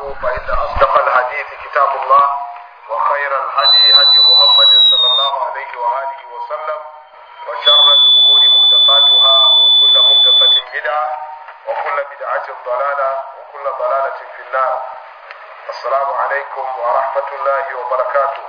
فإن أصدق الحديث كتاب الله وخير الهدي هدي محمد صلى الله عليه وآله وسلم وشر الأمور محدثاتها وكل محدثة بدعة وكل بدعة ضلالة وكل ضلالة في النار السلام عليكم ورحمة الله وبركاته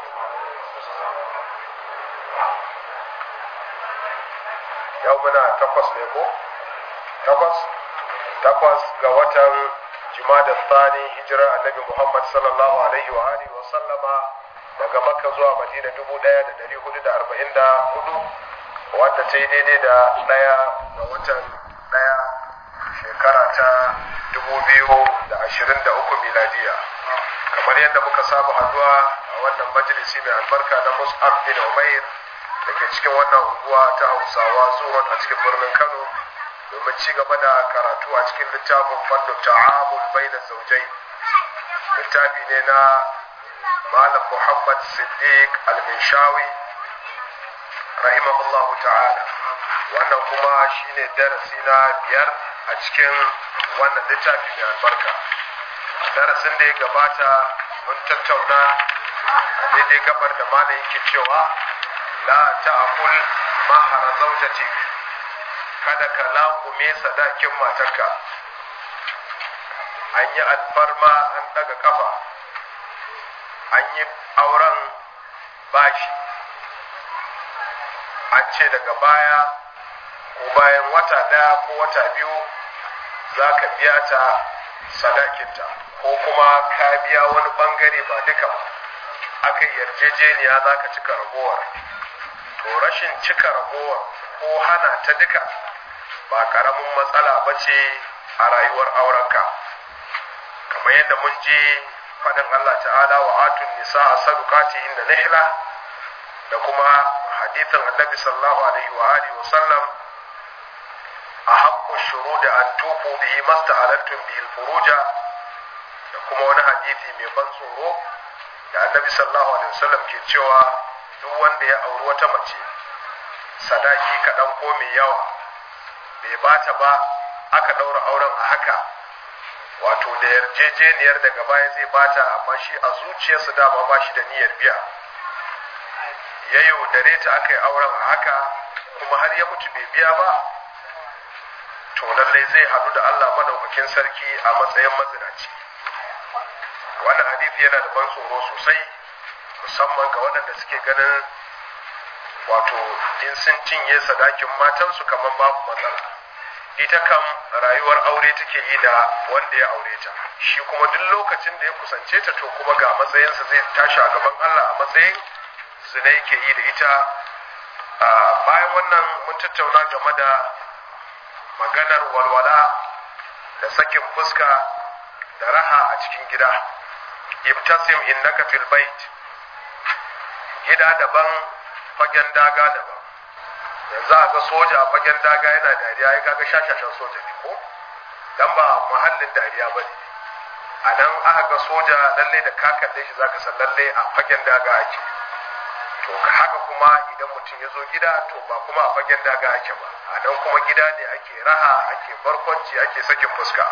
يومنا تقص لكم تقص takwas ga watan jumada thani hijira annabi muhammad sallallahu alaihi wa alihi wa sallama daga makka zuwa madina dubu daya da dari hudu da arba'in da hudu wadda ta yi daidai da daya ga watan daya shekara ta dubu biyu da ashirin da uku miladiya kamar yadda muka saba haduwa a wannan majalisi mai albarka na mus'ab bin umair da ke cikin wannan unguwa ta hausawa zuwan a cikin birnin kano domin ci gaba da karatu a cikin littafin fannin ta'amul baina zaujai littafi ne na malam muhammad siddiq al-minshawi rahimahullahu ta'ala wannan kuma shine darasi na biyar a cikin wannan littafi mai albarka darasin da ya gabata mun tattauna daidai gabar da malam yake cewa la ta'kul mahara zaujatik kada ka laƙume sadakin matarka an yi alfarma an daga kafa an yi auren bashi an ce daga baya ko bayan wata ɗaya ko wata biyu za ka biya ta sadakinta ko kuma ka biya wani ɓangare ba duka ba aka yarjejeniya za ka cika ragowar to rashin cika ragowar ko hana ta duka ba karamin matsala ba ce a rayuwar aurenka kamar yadda mun ji faɗin Allah ta'ala wa atun nisa a sadukati inda nihla da kuma hadithin annabi sallallahu alaihi wa alihi wa sallam a haƙƙo shuru da an tufu bihi masta halattun bihi furuja da kuma wani hadithi mai ban tsoro da annabi sallallahu alaihi wa sallam ke cewa duk wanda ya auri wata mace sadaki kaɗan ko mai yawa bai bata ba aka ɗaura auren a haka wato da yarjejeniyar daga baya zai bata amma shi a zuciyarsa dama ba shi da niyyar biya ya yaudare ta aka yi auren a haka kuma har ya mutu bai biya ba to lallai zai haɗu da Allah madaukakin sarki a matsayin mazinaci wannan hadisi yana da ban tsoro sosai musamman ga waɗanda suke ganin wato in sun cinye sadakin matansu kamar babu matsala ita kam rayuwar aure take yi da wanda ya aure ta shi kuma duk lokacin da ya kusance ta to kuma ga matsayinsa zai tashi a gaban Allah a matsayin zina yake yi da ita bayan wannan mun tattauna game da maganar walwala da sakin fuska da raha a cikin gida ibtasim innaka fil bait gida daban fagen daga daban yanzu a ga soja a fagen daga yana dariya ya kaga shashashan soja ne ko dan ba muhallin dariya ba ne a nan aka ga soja lalle da ka kalle shi zaka san lalle a fagen daga ake to haka kuma idan mutum ya zo gida to ba kuma a fagen daga ake ba a nan kuma gida ne ake raha ake barkwanci ake sakin fuska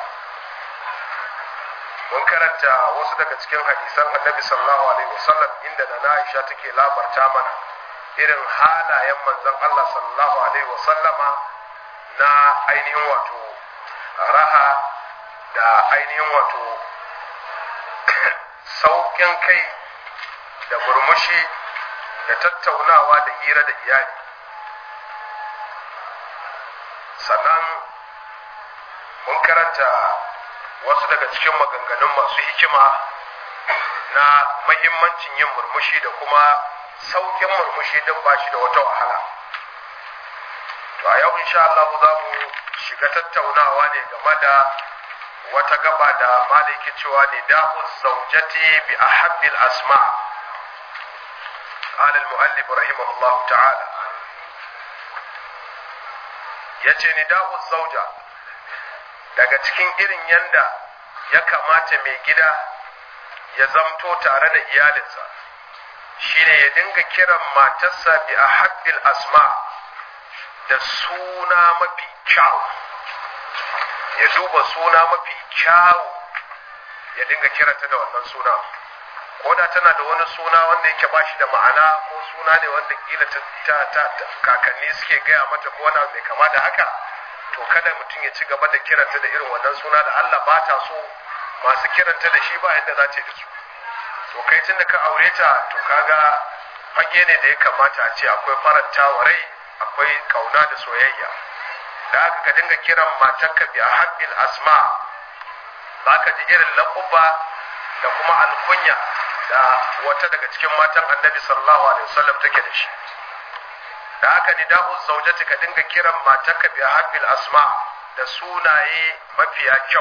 mun karanta wasu daga cikin hadisan annabi sallallahu alaihi wasallam inda na Aisha take labarta mana irin halayen manzon Allah sallallahu alaihi wasallama na ainihin wato raha da ainihin wato sauƙin kai da murmushi da tattaunawa da hira da iyali sannan mun karanta wasu daga cikin maganganun masu hikima na mahimmancin yin murmushi da kuma saukin murmushi don ba shi da wata wahala to a yau insha Allah za mu shiga tattaunawa ne game da wata gaba da malaki cewa ne da'u zaujati bi ahabbil asma قال المؤلف رحمه الله تعالى yace ni da'u zauja daga cikin irin yanda ya kamata mai gida ya zamto tare da iyalinsa shine ya dinga kiran matarsa bi a haƙƙil asma da suna mafi kyau ya duba suna mafi kyau ya dinga kiranta da wannan suna ko da tana da wani suna wanda yake bashi da ma'ana ko suna ne wanda kila ta, ta, kakanni suke gaya mata ko wani mai kama da haka to kada mutum ya ci gaba da kiranta da irin wannan suna da Allah ba ta so masu kiranta da shi ba yadda za ta yi da su to kai tun da ka aure ta to kaga fage ne da ya kamata a ce akwai faranta wa rai akwai kauna da soyayya da haka ka dinga kiran matarka bi habbil asma za ka ji irin laƙuba da kuma alkunya da wata daga cikin matan annabi sallallahu alaihi wasallam take da shi da haka ni da'u zaujati ka dinga kiran matarka bi habbil asma da sunaye mafiya kyau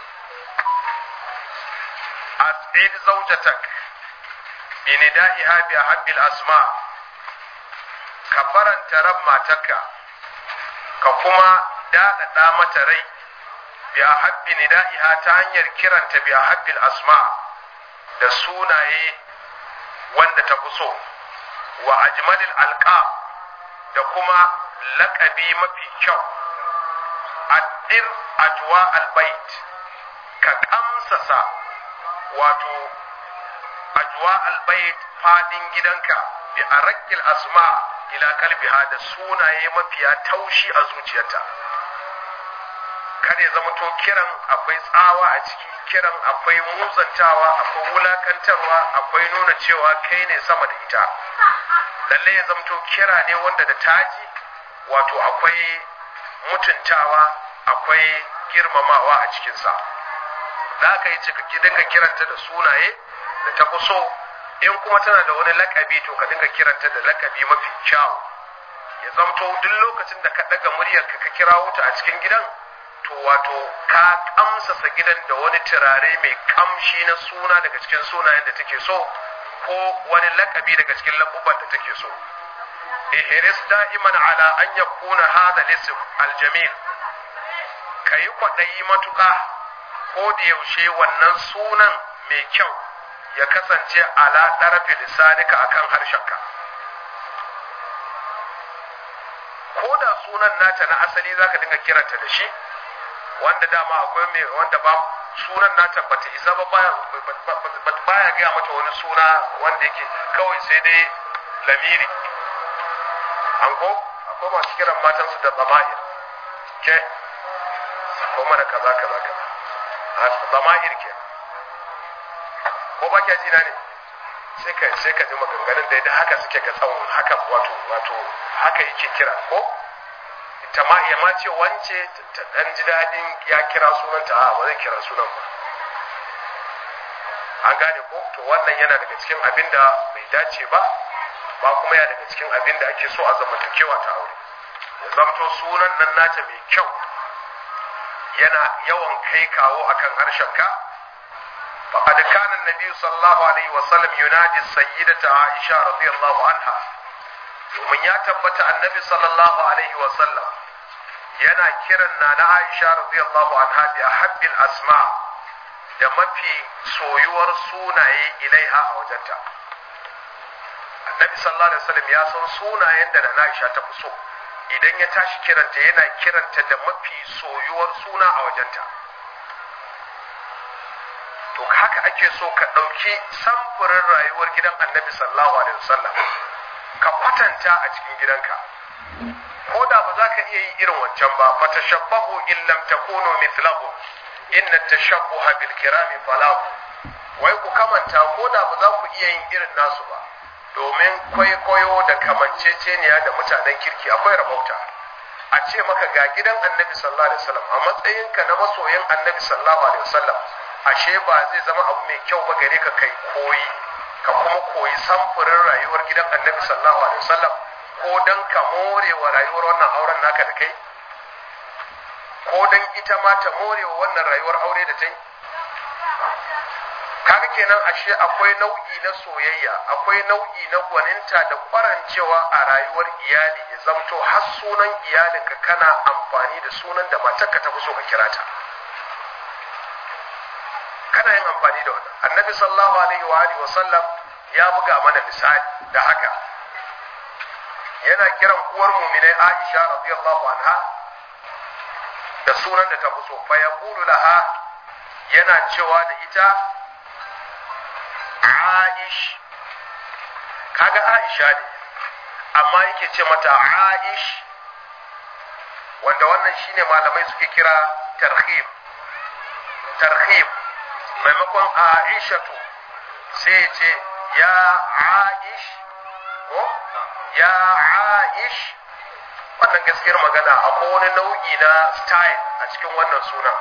as'id zaujatak bi nida'iha bi habbil asma ka faranta ran matarka ka kuma daɗaɗa mata rai bi habbi nida'iha ta hanyar kiranta bi habbil asma da sunaye wanda ta fi so wa ajmalil alqa da kuma laƙabi mafi kyau addir ajwa albayt ka kamsasa wato ajwa albayt fadin gidanka bi arqil asma ila kalbiha da sunaye mafiya taushi a zuciyarta kada ya zama to kiran akwai tsawa a ciki kiran akwai muzantawa akwai wulakantarwa akwai nuna cewa kai ne sama da ita lalle ya zama to kira ne wanda da taji wato akwai mutuntawa akwai girmamawa a cikinsa za ka yi cika dinga kiranta da sunaye da ta fi so in kuma tana da wani lakabi to ka dinga kiranta da lakabi mafi kyau ya zamto duk lokacin da ka daga muryar ka ka kira wuta a cikin gidan to wato ka kamsasa gidan da wani turare mai kamshi na suna daga cikin sunayen da take so ko wani lakabi daga cikin lakuban da take so ihris da'iman ala an yakuna hadha al-ism al-jamil kayi kwadayi matuka ko da yaushe wannan sunan mai kyau ya kasance ala ɗarafi lisanika akan harshenka ko da sunan nata na asali zaka dinga kiranta da shi wanda dama akwai mai wanda ba sunan nata bata isa ba baya baya gaya mata wani suna wanda yake kawai sai dai lamiri an ko akwai masu kiran matansu da zama'ir ke ko mana kaza kaza kaza zama'ir ke ko ba kya jina ne sai ka sai ka ji maganganun da da haka suke ga tsawon haka wato wato haka yake kira ko ita ma ya ma ce wance ta dan ji dadin ya kira sunanta a ba zai kira sunan ba an gane ko to wannan yana daga cikin abin da bai dace ba ba kuma ya daga cikin abin da ake so a zamantakewa ta aure ya zamto sunan nan nata mai kyau yana yawan kai kawo akan harshen ka فقد كان النبي صلى الله عليه وسلم ينادي السيدة عائشة رضي الله عنها ومن يتبت النبي صلى الله عليه وسلم yana kiran na na Aisha radiyallahu anha bi ahabbil asma da mafi soyuwar sunaye ilaiha a wajenta Annabi sallallahu alaihi wasallam ya san sunayen da na Aisha ta fi so idan ya tashi kiranta yana kiranta da mafi soyuwar suna a wajenta to haka ake so ka ɗauki samfurin rayuwar gidan annabi sallallahu alaihi wasallam ka kwatanta a cikin gidanka ko da ba za ka iya yi irin wancan ba fa tashabbahu in lam takunu mithlahu inna tashabbuha bil kirami falahu wai ku kamanta ko da ba za ku iya yin irin nasu ba domin kwaikwayo da kamanceceniya da mutanen kirki akwai rabauta a ce maka ga gidan annabi sallallahu alaihi wasallam a matsayinka na masoyin annabi sallallahu alaihi wasallam ashe ba zai zama abu mai kyau ba gare ka kai koyi ka kuma koyi samfurin rayuwar gidan annabi sallallahu alaihi wasallam ko dan ka more wa rayuwar wannan auren naka da kai ko dan ita ma ta more wa wannan rayuwar aure da ta yi kaga kenan ashe akwai nau'i na soyayya akwai nau'i na gwaninta da kwarancewa a rayuwar iyali ya zamto har sunan iyalinka kana amfani da sunan da matarka ta fi so ka kira ta kana yin amfani da wannan annabi sallallahu alaihi wa alihi wasallam ya buga mana misali da haka yana kiran uwar mu'minai Aisha radiyallahu anha da sunan da ta fi so fa yaqulu laha yana cewa da ita aish kaga aisha ne amma yake ce mata aish wanda wannan shine malamai suke kira tarhib tarhib maimakon aishatu sai ce ya aish ko ya aish wannan gaskiyar magana akwai wani nau'i na style a cikin wannan suna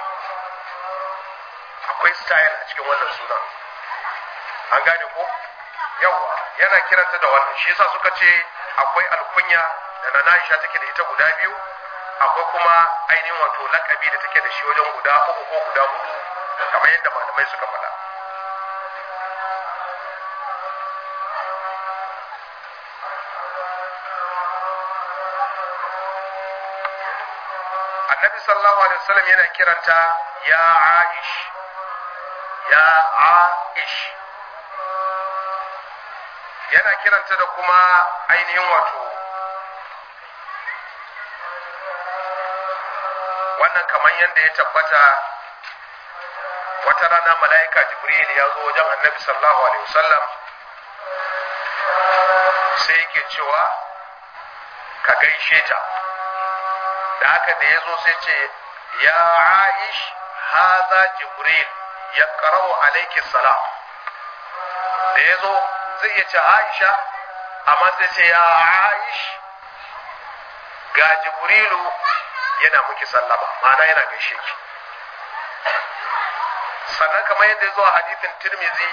akwai style a cikin wannan suna an gane ko yawa yana kiranta da wannan shi yasa suka ce akwai alkunya da na Aisha take da ita guda biyu akwai kuma ainihin wato lakabi da take da shi wajen guda uku ko guda hudu kamar yadda malamai suka faɗa annabi sallallahu alaihi wasallam yana kiranta ya aish ya aish yana kiranta da kuma ainihin wato wannan kamar yadda ya tabbata wata rana mala'ika jibril ya zo wajen annabi sallallahu alaihi wasallam sai yake cewa ka gaishe ta da haka da ya zo sai ce ya aish haza jibril ya karawa alaiki salam da ya zo zai iya ce aisha amma sai ce ya aish ga jibrilu yana muki sallama ma'ana yana gaishe ki sannan kamar yadda ya zo a hadithin tirmizi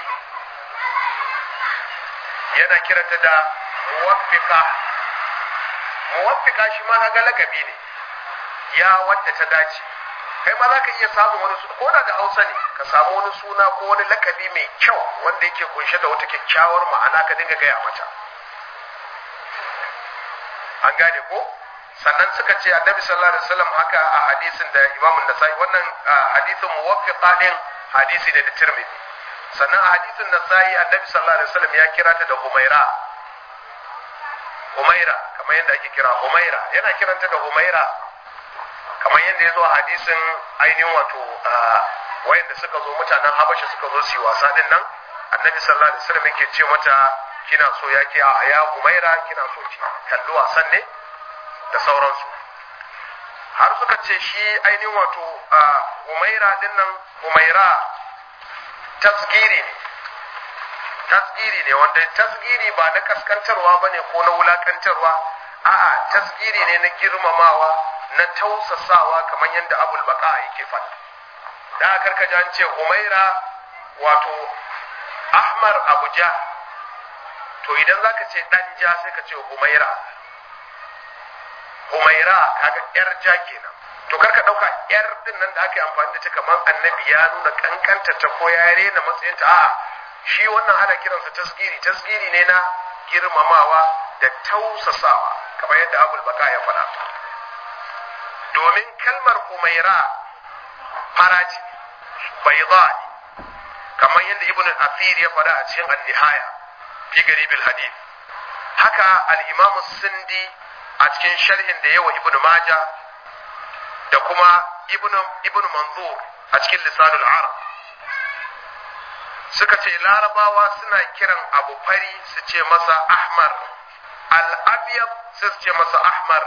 yana kiranta da muwaffika muwaffika shi ma haga lakabi ne ya wadda ta dace kai ma za ka iya samun wani suna ko da da hausa ne ka samu wani suna ko wani lakabi mai kyau wanda yake kunshe da wata kyakkyawar ma'ana ka dinga gaya mata an gane ko sannan suka ce annabi sallallahu alaihi wasallam haka a hadisin da imamun nasai wannan hadisin muwaffiqa din hadisi ne da tirmidhi sannan a hadisin nasai annabi sallallahu alaihi wasallam ya kira ta da humaira humaira kamar yadda ake kira humaira yana kiranta da humaira kamar yadda ya zo a hadisin ainihin wato wayanda suka zo mutanen habasha suka zo su wasa din nan annabi sallallahu alaihi wasallam yake ce mata kina so ya ke a ya humaira kina so ki kalli wasan ne da sauransu har suka ce shi ainihin wato humaira din nan humaira tasgiri ne tasgiri ne wanda tasgiri ba na kaskantarwa ba ne ko na wulakantarwa a'a tasgiri ne na girmamawa na tausasawa kamar yadda abul baka yake faɗa da aka karka an ce umaira wato ahmar abuja to idan zaka ce dan ja sai ka ce umaira umaira kaga yar ja kenan to karka dauka yar din nan da aka yi amfani da ta kamar annabi ya nuna kankanta ta ko ya rena matsayinta a'a shi wannan ana kiransa tasgiri tasgiri ne na girmamawa da tausasawa kamar yadda abul baka ya faɗa domin kalmar umaira faraci bayda kamar yadda ibn asir ya faɗa a cikin an-nihaya fi garibil hadith haka al-imam sindi a cikin sharhin da yawa ibn maja da kuma ibn ibn manzur a cikin lisanul arab suka ce larabawa suna kiran abu fari su ce masa ahmar al-abyad sai su ce masa ahmar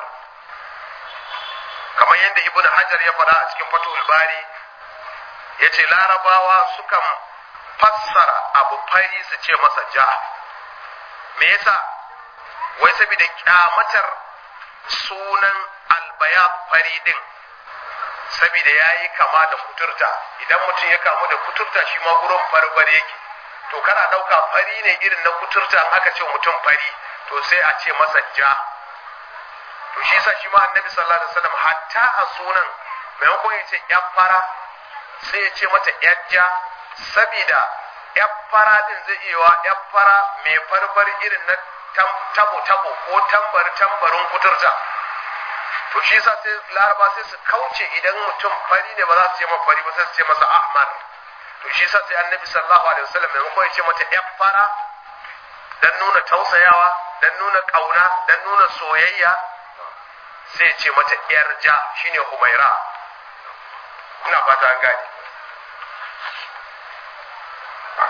kamar yadda ibn hajar ya faɗa a cikin fatul bari ya ce larabawa sukan fassara abu fari su ce masa ja me yasa wai saboda kyamatar sunan albayat fari din saboda ya yi kama da kuturta idan mutum ya kamu da kuturta shi ma gurin barbare yake to kana ɗauka fari ne irin na kuturta in aka ce mutum fari to sai a ce masa ja to shi yasa shi ma annabi sallallahu alaihi wasallam hatta a sunan maimakon ya ce yan fara sai ya ce mata yan ja saboda yan fara din zai iya wa yan fara mai farfar irin na tabo tabo ko tambar tambarin kuturta to shi yasa sai laraba sai su kauce idan mutum fari ne ba za su ce masa fari ba sai su ce masa ahmar to shi yasa sai annabi sallallahu alaihi wasallam maimakon ya ce mata yan fara dan nuna tausayawa dan nuna kauna dan nuna soyayya sai ce mata yar ja shine humaira ina fata an gane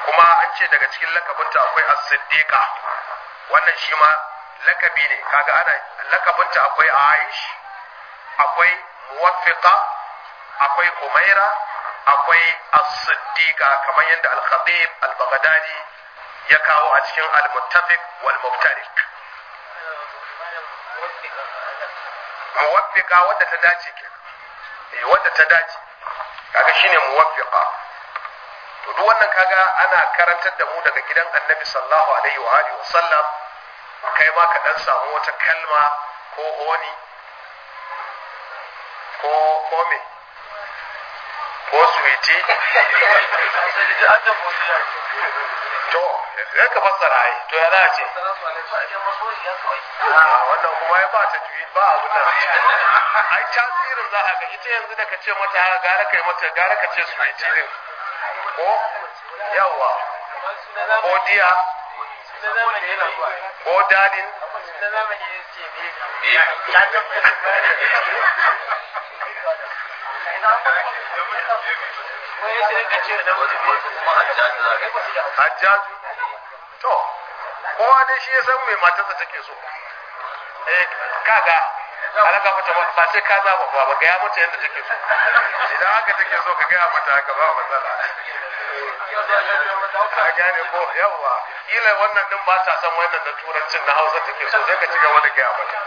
kuma an ce daga cikin lakabinta akwai as-siddiqa wannan shi ma lakabi ne kaga ana lakabinta akwai aish akwai muwaffiqa akwai umaira akwai as-siddiqa kamar yadda al-khatib al-baghdadi ya kawo a cikin al-muttafiq wal muftariq muwaffiqa wadda ta dace ke eh wadda ta dace kaga shine muwaffiqa to duk wannan kaga ana karantar da mu daga gidan annabi sallallahu alaihi wa alihi wa sallam kai ma ka dan samu wata kalma ko oni ko ko me ko suwiti to ya ka fassara ai to ya za a ce wannan kuma ya ba ta juyi ba abu nan ai tasirin za a ga ita yanzu da ka ce mata gara kai mata gara ka ce suwiti din ko yawa ko diya ko dadin hajjaju to kowa dai shi ya san mai matarsa take so eh kaga alaka mata ba sai ka zaba ba ba gaya mata yadda take so idan haka take so ka gaya mata haka ba matsala a gane ko yawa kila wannan din ba ta san wannan na turancin na hausa take so sai ka ci gaba da gaya mata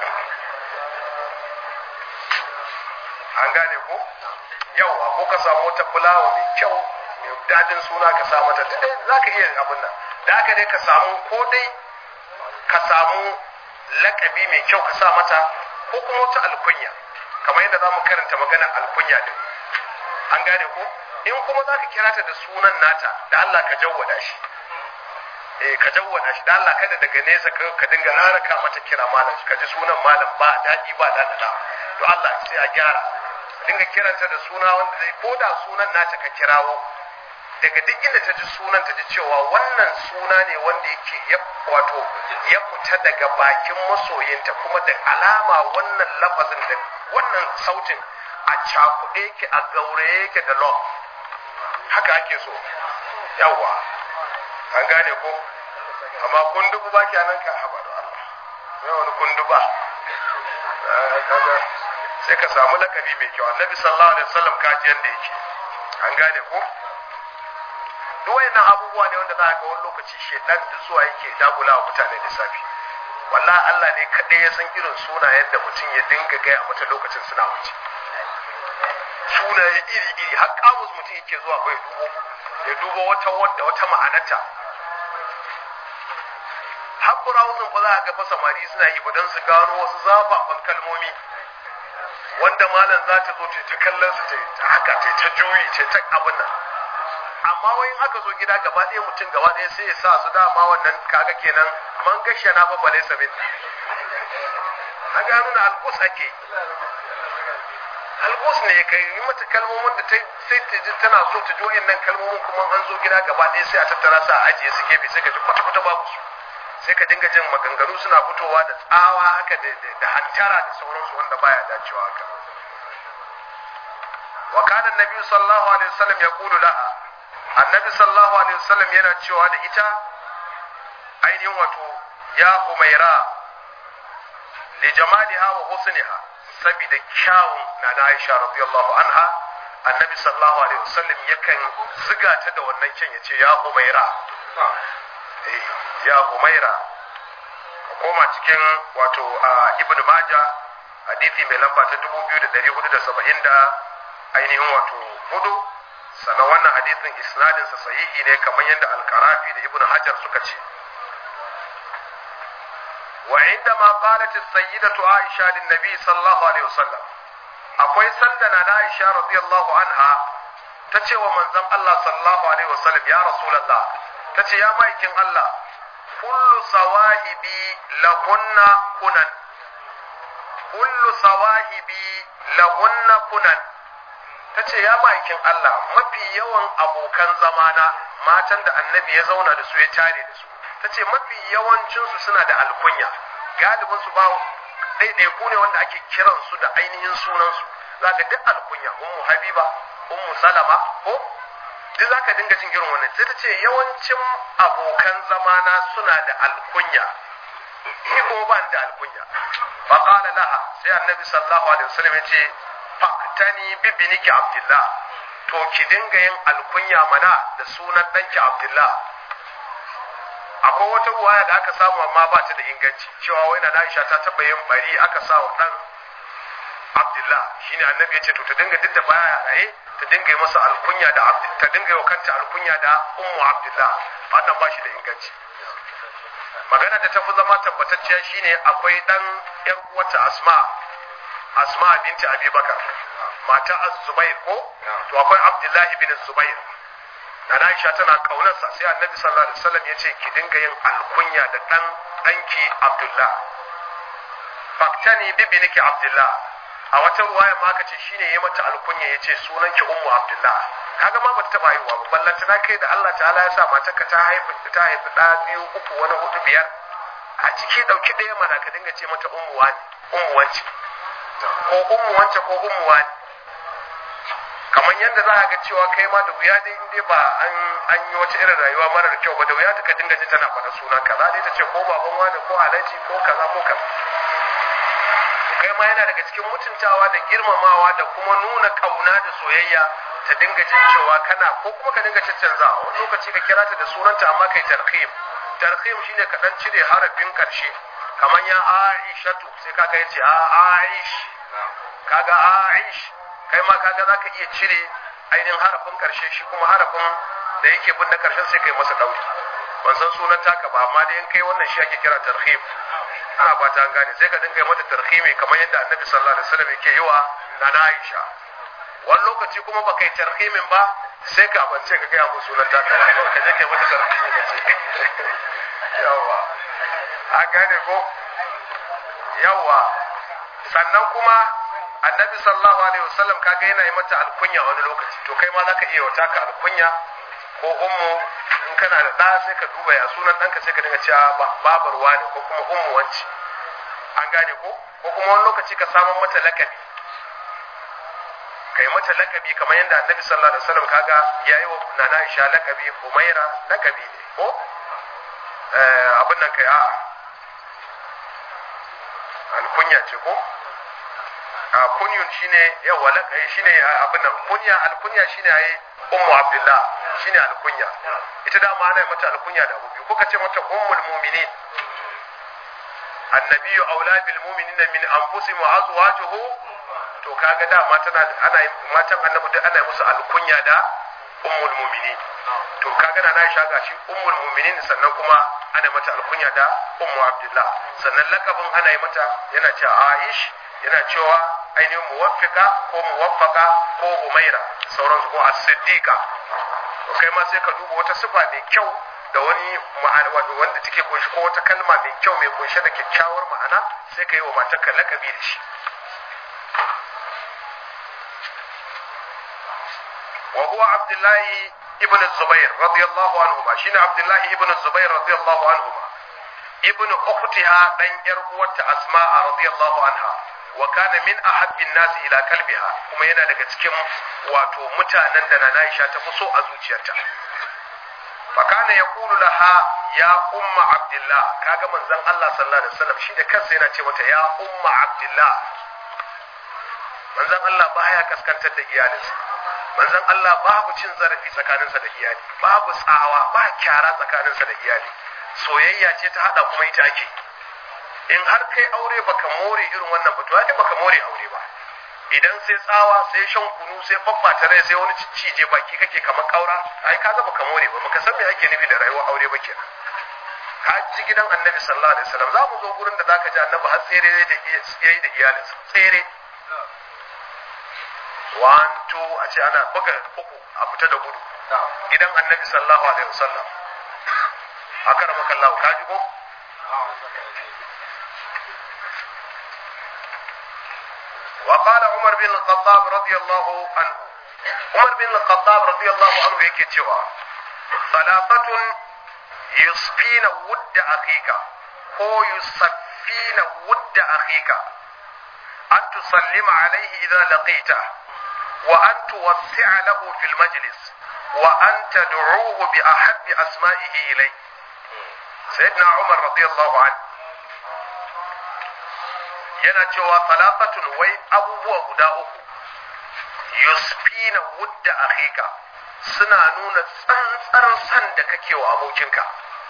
an gane ko yawa ko ka samu wata fulawa mai kyau mai dadin suna ka sa mata duk dai za ka iya abin nan da haka dai ka samu ko dai ka samu lakabi mai kyau ka sa mata ko kuma wata alkunya kamar yadda za mu karanta magana alkunya din an gane ko in kuma za ka kira ta da sunan nata da Allah ka jawwada shi eh ka jawwada shi da Allah kada daga nesa ka ka dinga haraka mata kira malam ka ji sunan malam ba daɗi ba daɗaɗa to Allah sai a gyara dinga kiranta da suna wanda zai ko da sunan nata ka kirawo daga duk inda ta ji sunan ta ji cewa wannan suna ne wanda yake ya wato ya fita daga bakin masoyinta kuma da alama wannan lafazin da wannan sautin a cakuɗe yake a gauraye yake da love haka ake so yawa an gane ko amma kundubu ba ki nan ka haba da Allah sai wani kunduba kaga sai ka samu lakabi mai kyau annabi sallallahu alaihi wasallam kaji yanda yake an gane ko duk wayannan abubuwa ne wanda za ka ga wani lokaci shedan duk zuwa yake dagula wa mutane lissafi wallahi Allah ne kaɗai ya san irin sunayen da mutum ya dinga gaya mata lokacin suna wuce sunaye iri iri har kamus mutum yake zuwa bai dubo ya dubo wata wadda wata ma'anarta har burawuzin ba za a ga fa samari suna yi ba don su gano wasu zafafan kalmomi wanda malam za ta zo ta kallon su ta haka ta ta juyi ta ta abin nan amma wai in aka zo gida gaba ɗaya mutum gaba ɗaya sai ya sa su dama wannan kaga kenan man gashe na fa bale sabin an ga nuna alƙus ake alƙus ne kai yi mata kalmomin da sai ta ji tana so ta ji wa'annan kalmomin kuma an zo gida gaba ɗaya sai a tattara su a ajiye su gefe sai ka ji kwata-kwata babu su sai ka dinga jin maganganu suna fitowa da tsawa haka da hantara da sauransu wanda baya dacewa haka wa kana annabi sallallahu alaihi wasallam yaqulu laha annabi sallallahu alaihi wasallam yana cewa da ita ainihin wato ya umaira li jamaliha wa husniha saboda kyawun na na Aisha radiyallahu anha annabi sallallahu alaihi wasallam yakan ziga ta da wannan kyan yace ya umaira ya umaira ka koma cikin wato ibn maja hadithi mai lamba ta 2470 da ainihin wato hudu sannan wannan hadithin isnadinsa sahihi ne kamar yadda alkarafi da ibn hajar suka ce wa inda ma qalat as-sayyidatu aisha lin nabi sallallahu alaihi wasallam akwai sanda na aisha radiyallahu anha ta ce wa manzon Allah sallallahu alaihi wasallam ya rasulullah ta ce ya maikin Allah kullu sawahibi lahunna kunan kullu sawahibi lahunna kunan ta ce ya maikin Allah mafi yawan abokan zamana matan da annabi ya zauna da su ya tare da su ta ce mafi yawancinsu suna da alkunya galibinsu ba ɗaiɗaiku ne wanda ake kiransu da ainihin sunansu za ka duk alkunya ummu habiba ummu salama ko duk za ka dinga jin irin wannan sai ta ce yawancin abokan zamana suna da alkunya ni kuma ba da alkunya fa qala laha sai annabi sallallahu alaihi wasallam ya ce faktani bi biniki abdullah to ki dinga yin alkunya mana da sunan danki abdullah akwai wata ruwaya da aka samu amma ba ta da inganci cewa wai na Aisha ta taba yin bari aka sa wa dan Abdullah shine annabi ya ce to ta dinga duk da baya raye ta dinga yi masa alkunya da ta dinga yi kanta alkunya da ummu Abdullah wannan ba shi da inganci magana da ta fi zama tabbatacciya shine akwai dan yar uwata Asma Asma binti Abi Bakar mata Az-Zubair ko to akwai Abdullah ibn Zubair da Aisha tana kaunarsa sai Annabi sallallahu alaihi wasallam ya ce ki dinga yin alkunya da dan danki Abdullah faktani bi biniki Abdullah a wata ruwaya ma aka ce shine yayi mata alkunya yace sunan ki Ummu Abdullah kaga ma bata taba haihuwa ba ballanta na kai da Allah ta'ala ya sa matarka ta haifi ta haifi da biyu uku wani hudu biyar a ciki dauki ɗaya mana ka dinga ce mata ummu wani ummu wance ko ummu wance ko ummu wani kamar yadda za a ga cewa kai ma da wuya dai inda ba an an yi wata irin rayuwa marar kyau ba da wuya ta ka dinga jin tana faɗa suna kaza dai ta ce ko baban wani ko alaji ko kaza ko kaza kai ma yana daga cikin mutuntawa da girmamawa da kuma nuna kauna da soyayya ta dinga jin cewa kana ko kuma ka dinga caccanza wani lokaci ka kira ta da sunanta amma kai tarhim tarhim shine ka dan cire harafin karshe kamar ya aishatu sai kaga yace a aish kaga aish kai ma kaga zaka iya cire ainihin harafin karshe shi kuma harafin da yake bin na karshen sai kai masa dauri ban san sunan taka ba amma dai in kai wannan shi ake kira tarhim ana fata an gane sai ka dinga mata tarhimi kamar yadda annabi sallallahu alaihi wasallam yake yi wa nana Aisha wani lokaci kuma ba kai tarhimin ba sai ka bance ka gaya musu sunan taka ba ka je kai mata tarhimi ka ce yawa an gane ko yawa sannan kuma annabi sallallahu alaihi wasallam kaga yana yi mata alkunya wani lokaci to kai ma zaka iya wata ka alkunya ko ummu in kana da ɗa sai ka duba ya sunan ɗanka sai ka dinga cewa babar wani ko kuma ummu wanci an gane ko ko kuma wani lokaci ka samun mata lakabi kai mata lakabi kamar yadda annabi sallallahu alaihi wasallam kaga yayi wa nana Aisha lakabi Umaira lakabi ne ko eh abin nan kai a alkunya ce ko a kunyun shine yawa lakabi shine abin nan kunya alkunya shine ai ummu abdullah shine alkunya ita da ma ana mata alkunya da abubi kuka ce mata ummul mu'minin annabiyyu aula bil mu'minina min anfusihim wa azwajuhu to kaga da ma tana ana matan annabi duk ana musu alkunya da ummul mu'minin to kaga na na shaga shi ummul mu'minin sannan kuma ana mata alkunya da ummu abdullah sannan lakabin ana yi mata yana cewa aish yana cewa ainihin muwaffika ko muwaffaka ko umaira sauransu ko as-siddiqa to kai ma sai ka duba wata sifa mai kyau da wani wanda take kunshi ko wata kalma mai kyau mai kunshe da kyakkyawar ma'ana sai ka yi wa matarka lakabi da shi wa huwa abdullahi ibn zubair radiyallahu anhu ma shine abdullahi ibn zubair radiyallahu anhu ma ibn ukhtiha dan yar uwarta asma'a radiyallahu anha wa kana min ahabbin nasi ila kalbiha kuma yana daga cikin wato mutanen da na Aisha ta fi so a zuciyarta fa kana yaqulu laha ya umma abdullah kaga manzon Allah sallallahu alaihi wasallam shi da kansa yana ce mata ya umma abdullah manzon Allah baya kaskantar da iyalinsa manzon Allah babu cin zarafi tsakaninsa da iyali babu tsawa ba kyara tsakaninsa da iyali soyayya ce ta hada kuma ita ake in har kai aure baka more irin wannan ba to ai baka more aure ba idan sai tsawa sai shan kunu sai babbata rai sai wani cije baki kake kamar kaura ai kaga baka more ba baka san me ake nufi da rayuwar aure ba kenan ka ji gidan annabi sallallahu alaihi wasallam za mu zo gurin da zaka ji annabi har tsere da yayi da iyalinsa tsere one two a ce ana buga uku a fita da gudu gidan annabi sallallahu alaihi wasallam aka rama kallahu ka ji ko وقال عمر بن الخطاب رضي الله عنه عمر بن الخطاب رضي الله عنه yake cewa salatatun yusfina wudda akhika ko yusaffina wudda akhika an tusallima alaihi idza laqita wa an tuwassi'a lahu fil majlis wa an tad'uhu bi ahabbi asma'ihi ilay sayyidina umar radiyallahu anhu yana cewa salafatun wai abubuwa guda uku yusfina wudda akhika suna nuna tsantsar san da kake wa abokinka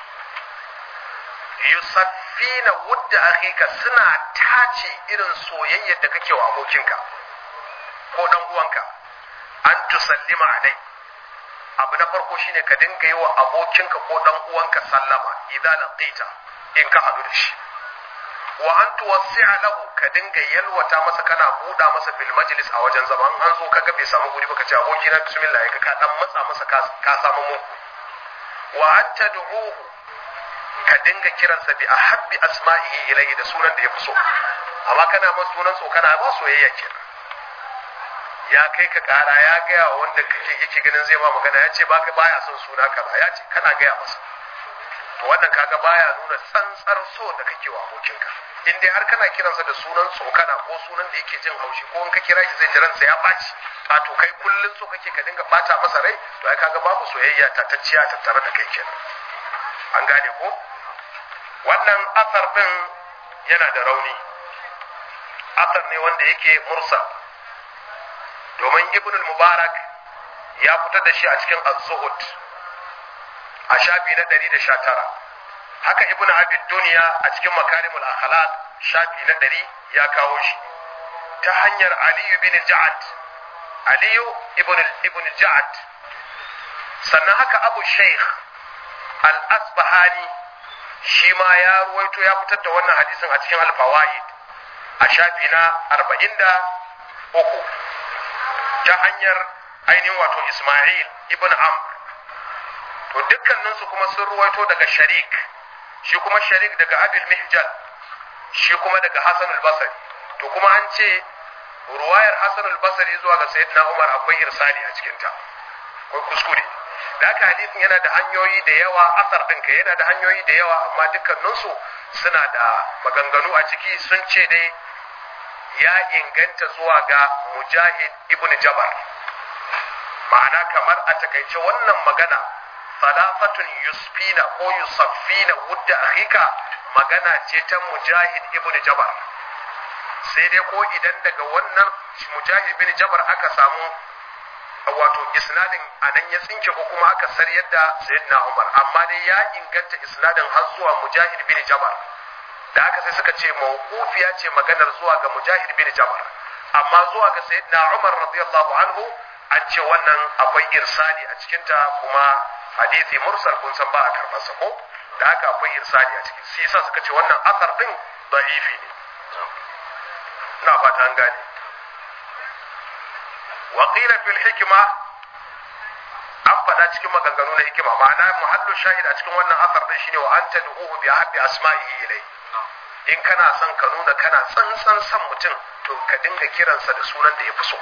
yusaffina wudda akhika suna tace irin soyayyar da kake wa abokinka ko dan uwanka an tusallima alai abu na farko shine ka dinga yi wa abokinka ko dan uwanka sallama idan laqita in ka hadu da shi wa an tuwassi'a lahu ka dinga yalwata masa kana buɗa masa fil majlis a wajen zama an zo kaga bai samu guri baka ce aboki na bismillah ka ka dan matsa masa ka samu mu wa an tad'uhu ka dinga kiransa bi ahabbi asma'ihi ilayhi da sunan da ya fi so amma kana masa sunan so kana ba soyayya kenan ya kai ka kara ya gaya wa wanda kake yake ganin zai ma magana ya ce baka baya son suna kaza ya ce kana gaya masa to wannan kaga baya nuna tsantsar so da kake wa abokinka in dai har kana kiransa da sunan tsokana ko sunan da yake jin haushi ko in ka kira shi zai ji ransa ya ɓaci a to kai kullun so kake ka dinga ɓata masa rai to ai kaga babu soyayya tatacciya tattare da kai kenan an gane ko wannan asar din yana da rauni asar ne wanda yake mursal domin ibn mubarak ya fitar da shi a cikin az-zuhud a shafi na 119 haka ibn abid duniya a cikin makarimul akhlaq shafi na 100 ya kawo shi ta hanyar aliyu bin ja'ad aliyu ibn ibn ja'ad sannan haka abu sheikh al-asbahani shi ma ya ruwaito ya fitar da wannan hadisin a cikin al-fawaid a shafi na 43 ta hanyar ainihin wato isma'il ibn amr to dukkaninsu kuma sun ruwaito daga sharik shi kuma sharik daga abil mihjal shi kuma daga hasan al-basri to kuma an ce ruwayar hasan al-basri zuwa ga sayyidina umar akwai irsali a cikin ta akwai kuskure da haka hadisin yana da hanyoyi da yawa asar ɗinka yana da hanyoyi da yawa amma dukkaninsu suna da maganganu a ciki sun ce dai ya inganta zuwa ga mujahid ibn jabar ma'ana kamar a takaice wannan magana salafatun yusfina ko yusaffina wudda akhika magana ce ta mujahid ibn jabar sai dai ko idan daga wannan mujahid ibn jabar aka samu wato isnadin anan ya tsinke ko kuma aka saryar da sayyidina umar amma dai ya inganta isnadin har zuwa mujahid ibn jabar da haka sai suka ce mawqufiya ce maganar zuwa ga mujahid ibn jabar amma zuwa ga sayyidina umar radiyallahu anhu an ce wannan akwai irsali a cikinta kuma hadisi mursal kun san ba a karɓar sa ko da haka akwai irsali a ciki sai yasa suka ce wannan asar din da'ifi ne ina fata an gane wa qila fil hikma an faɗa cikin maganganu na hikima ma'ana muhallu shahid a cikin wannan asar din shine wa anta du'uhu bi habbi asma'ihi ilai in kana son ka nuna kana tsantsan san mutum to ka dinga kiransa da sunan da ya fi so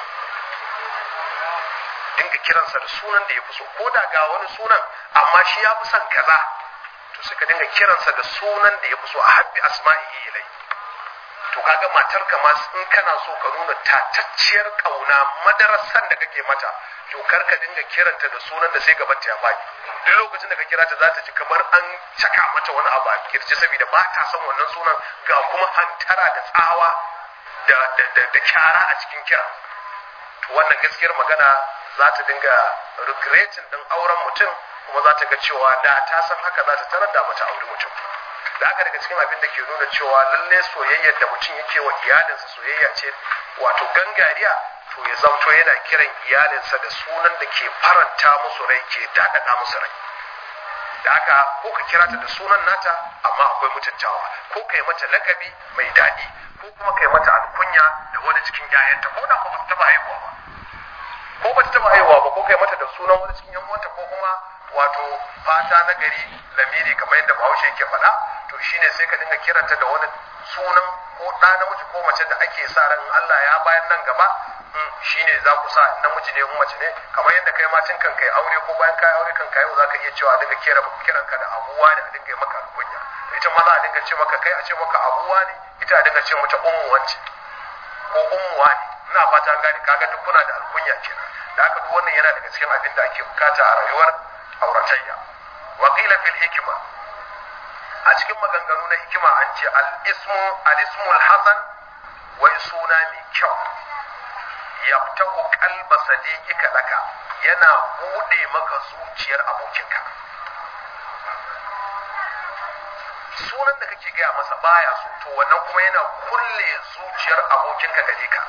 dinga kiransa da sunan da ya fi so ko da ga wani sunan amma shi ya fi son kaza to sai ka dinga kiransa da sunan da ya fi so a habbi asma'ihi ilai to kaga matar ka ma in kana so ka nuna tatacciyar kauna madarasan da kake mata to kar ka dinga kiranta da sunan da sai gabanta ya baki duk lokacin da ka kira ta za ta ji kamar an caka mata wani abu a kirji saboda ba ta son wannan sunan ga kuma hantara da tsawa da da da kyara a cikin kira to wannan gaskiyar magana za ta dinga regretin din auren mutum kuma za ta ga cewa da ta san haka za ta tarar da mata aure mutum da haka daga cikin abin da ke nuna cewa lalle soyayyar da mutum yake wa iyalinsa soyayya ce wato gangariya to ya zamto yana kiran iyalinsa da sunan da ke faranta musu rai ke daɗaɗa musu rai da haka ko ka kira ta da sunan nata amma akwai mutuntawa ko ka yi mata lakabi mai daɗi ko kuma ka yi mata alkunya da wani cikin 'ya'yanta ko da ba ta taɓa haihuwa ba ko ba ta taɓa haihuwa ba ko ka yi mata da sunan wani cikin 'yan uwanta ko kuma wato fata na gari lamiri kamar yadda bahaushe yake faɗa to shine sai ka dinga kiranta da wani sunan ko ɗa namiji ko mace da ake sa ran Allah ya bayan nan gaba shine za ku sa namiji ne mace ne kamar yadda kai ma tun kan kai aure ko bayan kai aure kan kai za ka iya cewa dinga kira kiran ka da abuwa ne a dinga maka kunya ita ma za a dinga ce maka kai a ce maka abuwa ne ita a dinga ce mata ummu wance ko ummuwa ne ina fata an gane kaga duk kuna da alkunya kenan da haka duk wannan yana daga cikin abin da ake bukata a rayuwar auratayya wa qila fil hikma a cikin maganganu na hikima an ce al ismu al ismul hasan wai suna mai kyau yaftahu qalba sadiqika laka yana bude maka zuciyar abokinka sunan da kake gaya masa baya so to wannan kuma yana kulle zuciyar abokinka gare ka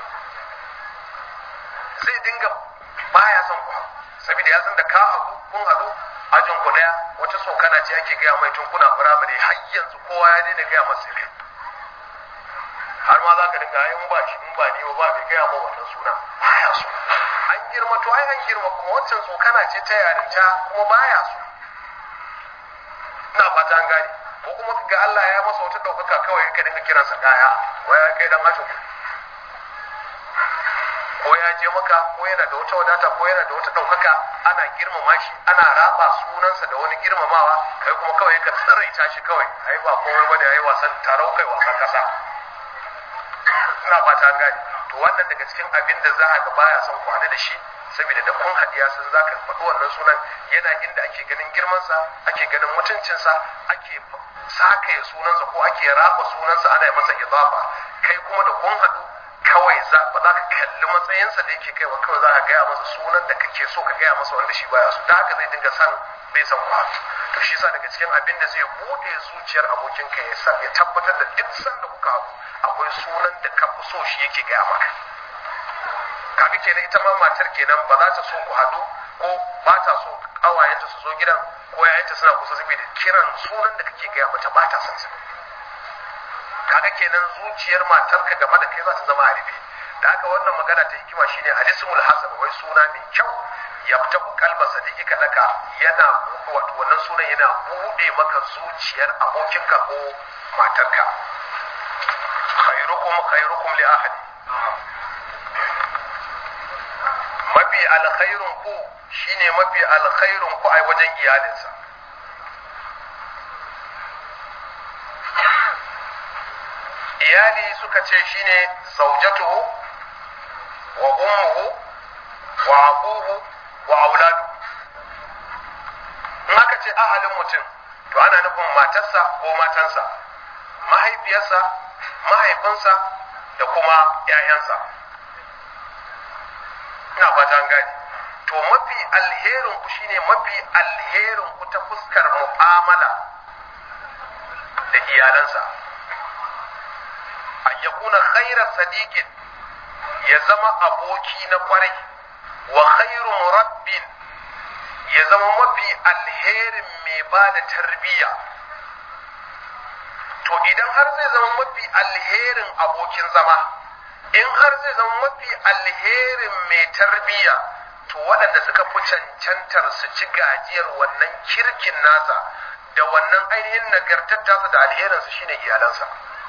zai dinga baya son ku saboda ya san da ka haɗu kun haɗu ajin ku daya wata sokana ce ake gaya mai tun kuna firamare har yanzu kowa ya daina gaya masa sirri har ma za ka dinga in ba shi in ba ni ba bai gaya ma wannan suna baya so an girma to ai an girma kuma wancan sokana ce ta yarinta kuma baya so ina fata an gane ko kuma ga Allah ya masa wata ɗaukaka kawai ka dinga kiransa kaya waya kai dan ajin ko ya je maka ko yana da wata wadata ko yana da wata ɗaukaka ana girmama shi ana raba sunansa da wani girmamawa kai kuma kawai ka tsiraita shi kawai ai ba komai bane ai wasan tarau kai wasan kasa ina fata an gane to wannan daga cikin abin da za a ga baya son kwana da shi saboda da kun hadiya sun za ka faɗi wannan sunan yana inda ake ganin girmansa ake ganin mutuncinsa ake sakaya sunansa ko ake raba sunansa ana masa idafa kai kuma da kun haɗu kawai za ba za ka kalli matsayinsa da yake kaiwa kawai za ka gaya masa sunan da kake so ka gaya masa wanda shi baya so da haka zai dinga san bai san ku to shi sa daga cikin abin da zai bude zuciyar abokinka ya sa ya tabbatar da duk sanda kuka haɗu akwai sunan da ka fi so shi yake gaya maka kaga kenan ita ma matar kenan ba za ta so ku haɗu ko ba ta so ƙawayenta su zo gidan ko yayanta suna kusa saboda kiran sunan da kake gaya mata ba ta son sa kaga kenan zuciyar matarka game da kai za ta zama a rufe da haka wannan magana ta hikima shine alismul hasan wai suna mai kyau yaftahu qalba sadiqika laka yana wato wannan sunan yana bude maka zuciyar abokinka ko matarka khairukum khairukum li ahli mafi alkhairun ku shine mafi alkhairun ku a wajen iyalinsa iyali suka ce shine zaujatuhu wa ummuhu wa abuhu wa auladu in aka ce ahalin mutum to ana nufin matarsa ko matansa mahaifiyarsa mahaifinsa da kuma 'ya'yansa ina fata gani to mafi alherin ku shine mafi alherin ku ta fuskar mu'amala da iyalansa an yakuna khaira sadiqin ya zama aboki na kwarai wa khairu murabbin ya zama mafi alherin mai ba da tarbiyya to idan har zai zama mafi alherin abokin zama in har zai zama mafi alherin mai tarbiyya to waɗanda suka fi cancantar su ci gajiyar wannan kirkin nasa da wannan ainihin nagartar tasa da alherinsa shine iyalansa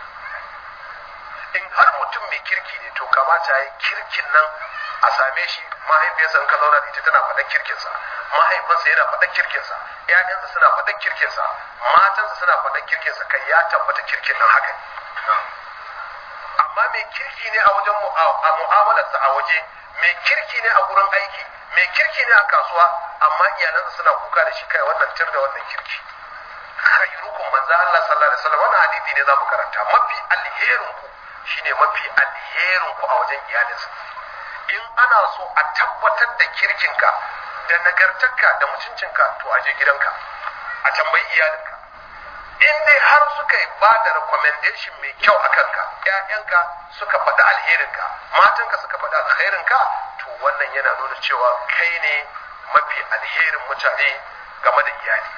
in har mutum mai kirki ne to kamata ya yi kirkin nan a same shi mahaifiyarsa in ka zauna da ita tana faɗan kirkinsa mahaifinsa yana faɗan kirkinsa ƴaƴansa suna faɗan kirkinsa matansa suna faɗan kirkinsa kai ya tabbata kirkin nan haka ne amma mai kirki ne a wajen mu'amalarsa a waje mai kirki ne a gurin aiki mai kirki ne a kasuwa amma iyalansa suna kuka da shi kai wannan tir da wannan kirki khairukum manzo Allah sallallahu alaihi wasallam wannan hadisi ne za mu karanta mafi alherin ku shine mafi alherin ku a wajen iyalinsa in ana so a tabbatar da kirkinka da nagartarka da mutuncinka to a je gidanka a tambayi iyalinka in dai har suka yi ba da recommendation mai kyau a kanka ƴaƴanka suka faɗi alherinka matanka suka faɗi alherinka to wannan yana nuna cewa kai ne mafi alherin mutane game da iyali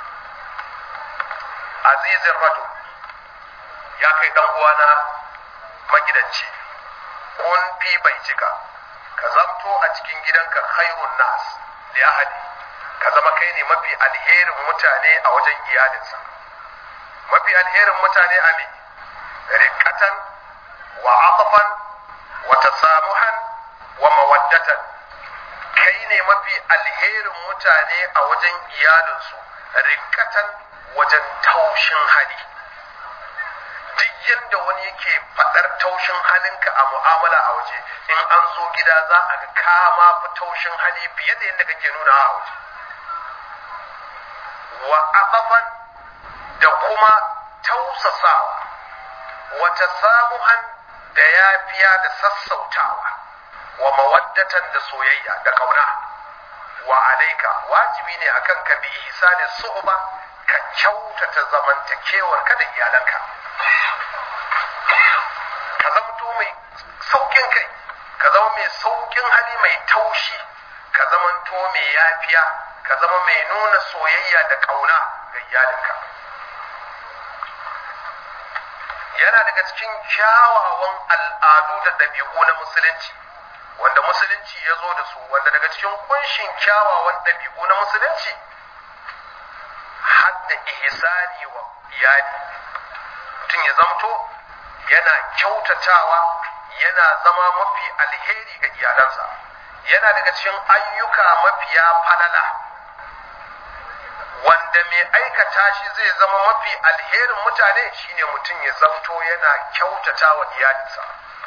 azizin rajul ya kai dan uwana magidanci kun fi bai cika ka zamto a cikin gidanka khairun nas li ahli ka zama kai ne mafi alherin mutane a wajen iyalinsa mafi alherin mutane a me riqatan wa atfan wa tasamuhan wa mawaddatan kai ne mafi alherin mutane a wajen iyalinsu riqatan wajen taushin hali duk yadda wani yake faɗar taushin halinka a mu'amala a waje in an zo gida za a ga kama fi taushin hali fiye da yadda kake nuna a waje wa aqafan da kuma tausasawa wata samuhan da yafiya da sassautawa wa mawaddatan da soyayya da kauna wa alaika wajibi ne akan ka bi ihsani suhba ka kyautata zamantakewar ka da iyalanka ka zamto mai saukin kai ka zama mai saukin hali mai taushi ka zamanto mai yafiya ka zama mai nuna soyayya da kauna ga iyalinka yana daga cikin kyawawan al'adu da ɗabi'u na musulunci wanda musulunci ya zo da su wanda daga cikin kunshin kyawawan ɗabi'u na musulunci hadda ihsani wa iyali mutum ya zamto yana kyautatawa yana zama mafi alheri ga iyalansa yana daga cikin ayyuka mafiya falala wanda mai aikata shi zai zama mafi alherin mutane shine mutum ya zamto yana kyautata wa iyalinsa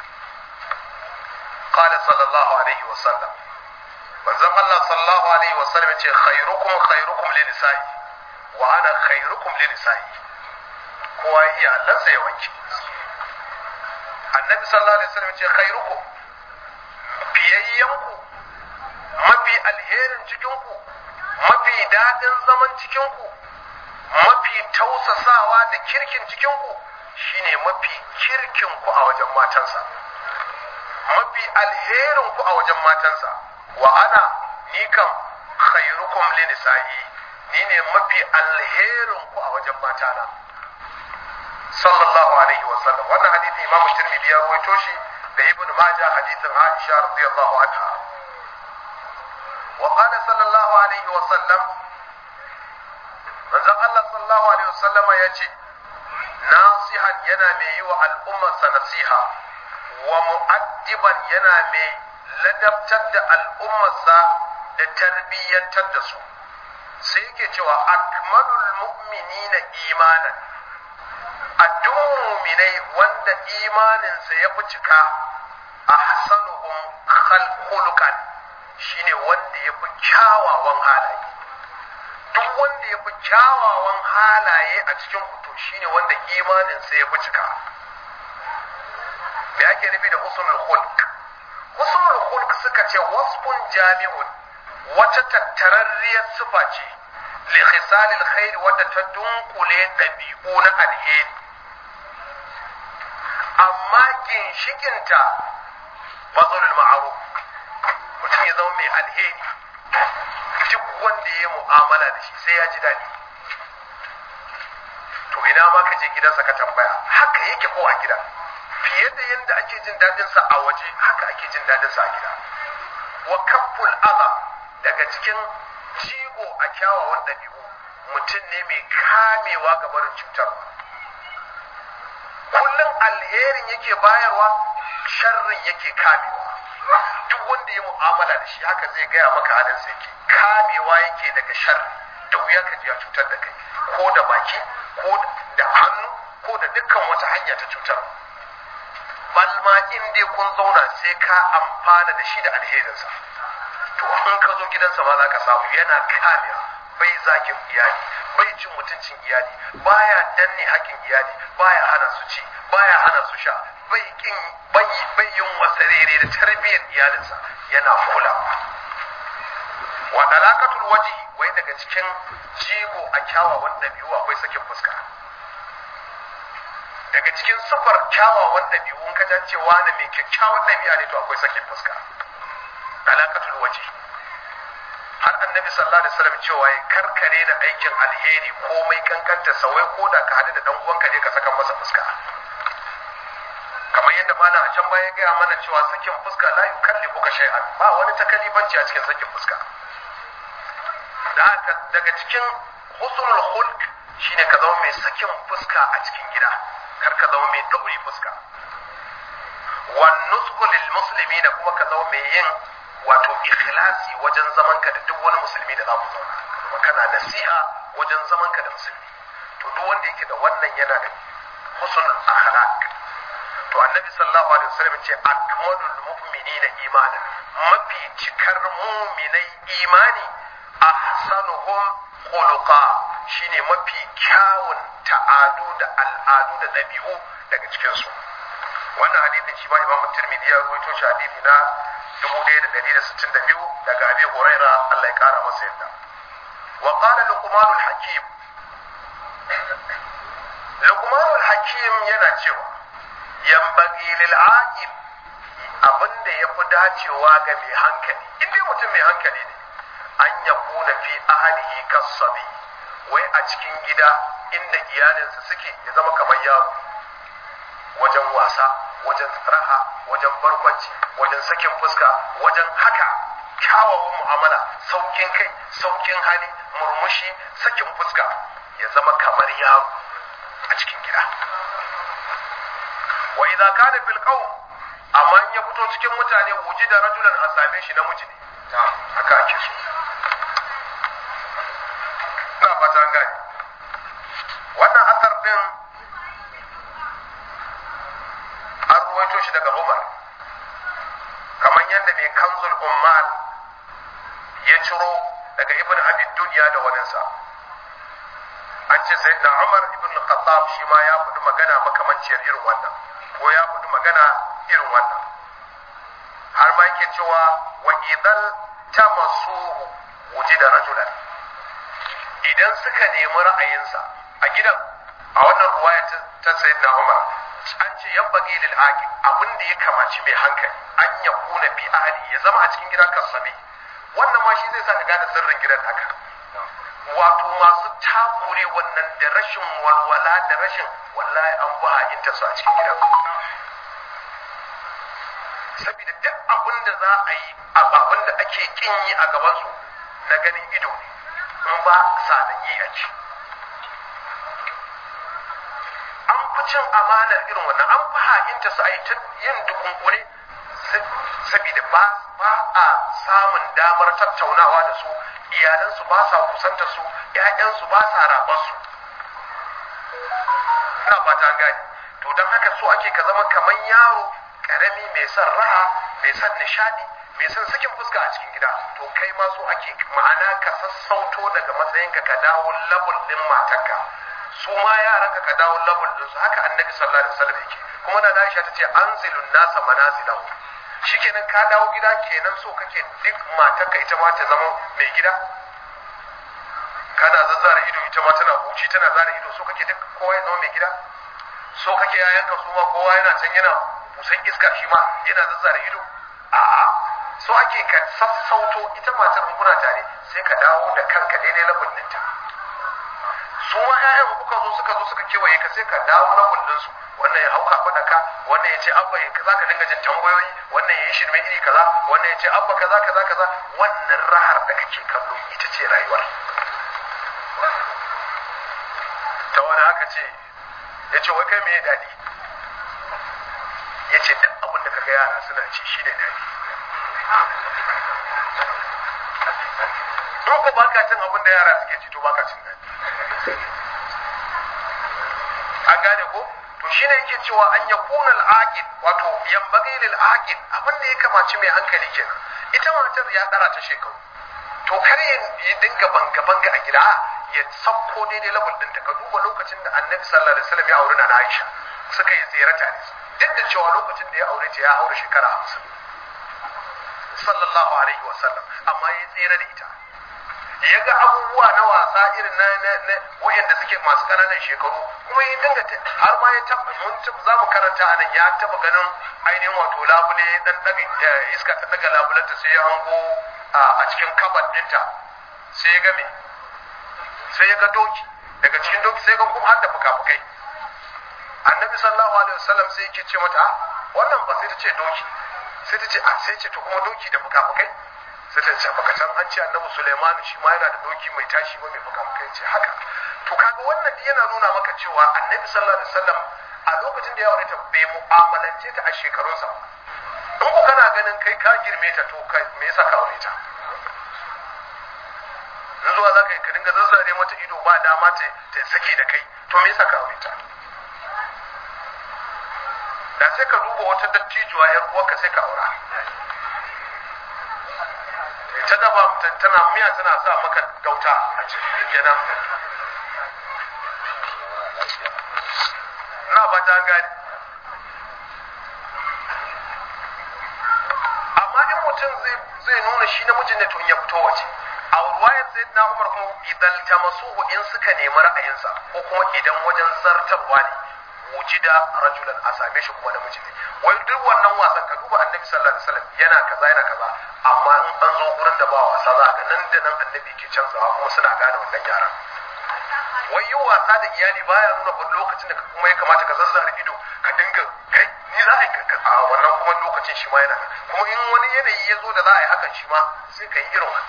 qala sallallahu alaihi wasallam manzon Allah sallallahu alaihi wasallam ya ce khairukum khairukum li nisa'i wa ana khairukum li nisa'i kowa iyalansa ya wanke annabi sallallahu alaihi wasallam ya ce khairukum fiyayyanku mafi alherin cikinku mafi daɗin zaman cikinku mafi tausasawa da kirkin cikinku shine mafi kirkinku a wajen matansa mafi alherinku a wajen matansa wa ana ni kam khairukum li nisa'i ni ne mafi alherinku a wajen matana sallallahu alaihi wa sallam wannan hadisi imamu tirmidhi ya rawaito shi da ibn majah hadisin aisha radiyallahu anha وقال صلى الله عليه وسلم manzon Allah sallallahu alaihi wasallama ya ce nasihan yana mai yi wa al'ummarsa nasiha wa mu'addiban yana mai ladabtar da al'ummarsa da tarbiyyantar da su sai yake cewa akmalul mu'minina imanan a duk muminai wanda imaninsa ya fi cika ahsanuhum khuluqan shine wanda ya fi kyawawan halaye duk wanda ya fi kyawawan halaye a cikin kuto shine wanda imaninsa ya fi cika me ake nufi da husnul khulq husnul khulq suka ce wasfun jami'un wata tattararriyar sifa ce li khisalil khair wadda ta dunkule dabi'u na alheri amma ginshikinta bazulul ma'ruf mutum ya zama mai alheri duk wanda ya yi mu'amala da shi sai ya ji daɗi to ina ma ka je gidansa ka tambaya haka yake ko a gida fiye da yadda ake jin daɗinsa a waje haka ake jin daɗinsa a gida wa kafful aza daga cikin jigo a kyawawan ɗabi'u mutum ne mai kamewa ga barin cutarwa kullum alherin yake bayarwa sharrin yake kamewa duk wanda ya mu'amala da shi haka zai gaya maka halin sa yake kamewa yake daga sharri da wuya ka ji ya cutar da kai ko da baki ko da hannu ko da dukkan wata hanya ta cutar balma in dai kun zauna sai ka amfana da shi da alherinsa to in ka zo gidansa ma za ka samu yana kamewa bai zagin iyali bai cin mutuncin iyali baya danne haƙƙin iyali baya hana su ci baya hana su sha bai kin bai bai yin wasarere da tarbiyyar iyalinsa yana kulawa wa dalakatul wajhi wai daga cikin jigo a kyawawan ɗabi'u akwai sakin fuska daga cikin sufar kyawawan ɗabi'u in ka jan cewa na mai kyakkyawan ɗabi'a ne to akwai sakin fuska dalakatul wajhi har annabi sallallahu alaihi wasallam cewa ya karkare da aikin alheri komai kankanta sawai ko da ka hadu da dan uwanka je ka saka masa fuska kamar yadda malam a can baya gaya mana cewa sakin fuska la yukallifu ka shay'an ba wani takalibanci a cikin sakin fuska da haka daga cikin husnul khulq shine ka zama mai sakin fuska a cikin gida kar ka zama mai dauri fuska wan nusku lil muslimina kuma ka zama mai yin wato ikhlasi wajen zaman ka da duk wani musulmi da za ku zauna kuma kana nasiha wajen zaman ka da musulmi to duk wanda yake da wannan yana da husnul akhlaq to annabi sallallahu alaihi wasallam ce akmalul mu'minina imanan mafi cikar mu'minai imani ahsanuhum khuluqa shine mafi kyawun ta'adu da al'adu da ɗabi'u daga cikin su wannan hadisin shi ma imam tirmidhi ya rawaito shi hadisi na 1162 daga abi huraira Allah ya kara masa yadda wa qala luqman al-hakim luqman al-hakim yana cewa yanbaghi lil aqil abinda yafi dacewa ga mai hankali inda mutum mai hankali ne an yakuna fi ahlihi kasabi wai a cikin gida inda iyalinsa suke ya zama kamar yaro wajen wasa wajen raha wajen barkwanci wajen sakin fuska wajen haka kyawawan mu'amala saukin kai saukin hali murmushi sakin fuska ya zama kamar yaro a cikin gida wa idza kana fil qawm amma in ya fito cikin mutane wuji da rajulan a same shi namiji ne haka ake so ina fata an gane wannan asar din an ruwaito shi daga Umar kamar yadda mai kanzul ummal ya ciro daga ibn abi duniya da waninsa an ce sai na Umar ibn Khattab shi ma ya faɗi magana makamanciyar irin wannan ko ya faɗi magana irin wannan har ma yake cewa wa idan tamasuhu wujida rajulan idan suka nemi ra'ayinsa a gidan a wannan ruwaya ta sayyidina Umar an ce yan bagi lil aqil abin da ya kamaci mai hankali an ya kuna fi ahli ya zama a cikin gidan kasabe wannan ma shi zai sa ka gane sirrin gidan haka wato masu takure wannan da rashin walwala da rashin wallahi an fi ha'inta su a cikin gidan saboda duk abin da za a yi abin da ake kin yi a gabansu na ganin ido ne in ba sanan yi a ci an fi cin amanar irin wannan an fi ha'inta su a yi ta yin dukunkune saboda ba ba a samun damar tattaunawa da su iyalansu ba sa kusanta su ƴaƴansu ba sa rabar su ina fata gani to don haka so ake ka zama kamar yaro karami mai son raha mai son nishadi mai son sakin fuska a cikin gida to kai ma so ake ma'ana ka sassauto daga matsayinka ka dawo labul din matarka su ma yaranka ka dawo labul din su haka annabi sallallahu alaihi wasallam yake kuma na Aisha tace anzilun nasa manazilahu shikenan ka dawo gida kenan so kake duk matarka ita ma ta zama mai gida kana zazzara ido ita ma tana huci tana zara ido so kake duk kowa ya zama mai gida so kake yayanka su ma kowa yana can yana busan iska shi ma yana zazzara ido a'a so ake ka sassauto ita matar kuna tare sai ka dawo da kanka daidai labin ɗinta su ma ƴaƴan kuka zo suka zo suka kewaye ka sai ka dawo labin ɗinsu wannan ya hauka faɗa ka wannan ya ce abba ya za ka dinga jin tambayoyi wannan ya yi shirme iri kaza wannan ya ce abba kaza kaza kaza wannan rahar da kake kallo ita ce rayuwar ta wani haka ce ya ce wai kai me daɗi ya ce duk abin da kaga yara suna ci shi ne daɗi in ko baka cin abin da yara suke ci to baka cin daɗi an gane ko to shine yake cewa an yakuna al-aqil wato yambagi lil aqil abin da ya kamaci mai hankali kenan ita matar ya dara ta shekaru to kar ya dinga banga banga a gida ya sabko daidai level din ka duba lokacin da annabi sallallahu alaihi wasallam ya aure na Aisha suka yi tsere tare duk da cewa lokacin da ya aure ta ya aure shekara 50 sallallahu alaihi wasallam amma ya tsere da ita ya ga abubuwa na wasa irin na na na wayanda suke masu kananan shekaru kuma ya dinga har ma ya taba mun za mu karanta anan ya taba ganin ainihin wato labule dan daga iska ta daga labulanta sai ya hango a cikin kabar dinta sai ya ga me sai ya ga doki daga cikin doki sai ya ga kuma har da fuka-fukai annabi sallallahu alaihi wasallam sai yake ce mata wannan ba sai ta ce doki sai ta ce a sai ce to kuma doki da fuka-fukai sai ta ce baka san an ce annabi Sulaiman shi ma yana da doki mai tashi ba mai fuka-fukai ce haka to kaga wannan yana nuna maka cewa annabi sallallahu alaihi wasallam a lokacin da ya aure ta bai mu'amalance ta a shekarunsa in ku kana ganin kai ka girme ta to kai me yasa ka aure ta in zuwa za ka yi ka dinga zazzare mata ido ba dama ta ta sake da kai to me yasa ka aure ta sai ka duba wata dattijuwa yar uwarka sai ka aura ta dafa tana miya tana sa maka gauta a cikin kenan na ba ta gani amma in mutum zai nuna shi namijin ne to ya fito waje a ruwayar sai na umar kuma idan tamasuhu in suka nemi ra'ayinsa ko kuma idan wajen zartarwa ne wujida rajulan a same shi kuma namiji ne wai duk wannan wasan ka duba annabi sallallahu alaihi wasallam yana kaza yana kaza amma in an zo gurin da ba wasa za ga nan da nan annabi ke canzawa kuma suna gane wannan yaran wai yi wasa da iyali baya nuna ba lokacin da kuma ya kamata ka zazzara ido ka dinga kai ni za a yi a wannan kuma lokacin shi ma yana kuma in wani yanayi ya zo da za a yi hakan shi ma sai ka yi irin wannan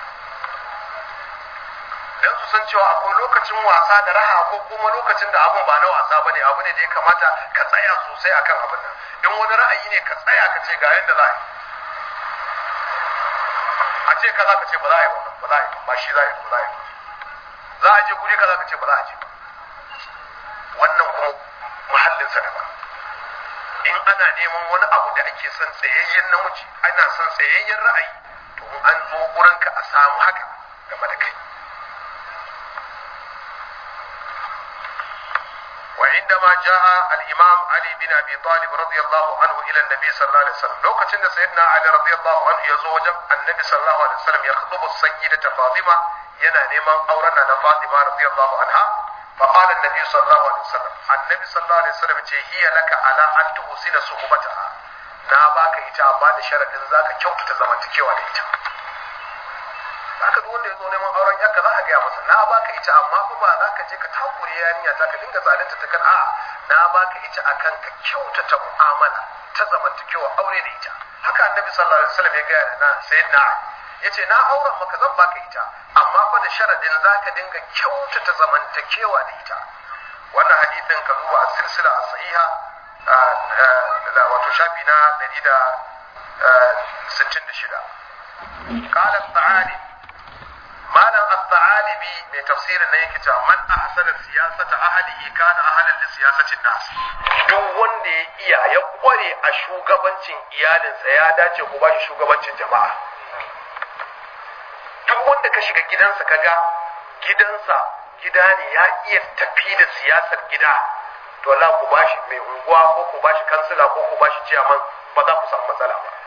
dan su san cewa akwai lokacin wasa da raha ko kuma lokacin da abun ba na wasa bane abu ne da ya kamata ka tsaya sosai akan abin nan in wani ra'ayi ne ka tsaya ka ce ga yanda za a yi a ce kaza ka ce ba za a yi ba za a yi ba shi za a yi ba za a yi za a je guri kaza ka ce ba za a je ba wannan kuma muhallinsa daban in ana neman wani abu da ake son tsayayyen namiji ana son tsayayyen ra'ayi to in an zo gurinka a samu haka game da kai وعندما جاء الإمام علي بن أبي طالب رضي الله عنه إلى النبي صلى الله عليه وسلم لو كتن سيدنا علي رضي الله عنه يزوج النبي صلى الله عليه وسلم يخطب السيدة فاطمة ينا نيمان أورنا فاطمة رضي الله عنها فقال النبي صلى الله عليه وسلم النبي صلى الله عليه وسلم هي لك على أن تحسن صحبتها na baka ita amma da sharadin zaka kyautata zamantakewa da ita haka duk wanda ya zo neman auren yanka za a gaya masa na baka ita amma fa ba za ka je ka takure yarinya ta ka dinga zalunta ta kan a na baka ita akan ka kyautata mu'amala ta zamantakewa aure da ita haka annabi sallallahu alaihi wasallam ya gaya da na sayyidina yace na auren maka zan baka ita amma fa da sharadin za ka dinga kyautata zamantakewa da ita wannan hadithin ka duba a silsila a sahiha wato shafi na 166 قال الثعالب malam as-sa'alibi mai tafsirin nan yake cewa man ahsana siyasata ahlihi kana ahlan li siyasatin nas duk wanda ya iya ya kware a shugabancin iyalinsa ya dace ku ba shi shugabancin jama'a duk wanda ka shiga gidansa kaga gidansa gida ne ya iya tafi da siyasar gida to Allah ku ba shi mai unguwa ko ku ba shi kansila ko ku ba shi ciyaman ba za ku samu matsala ba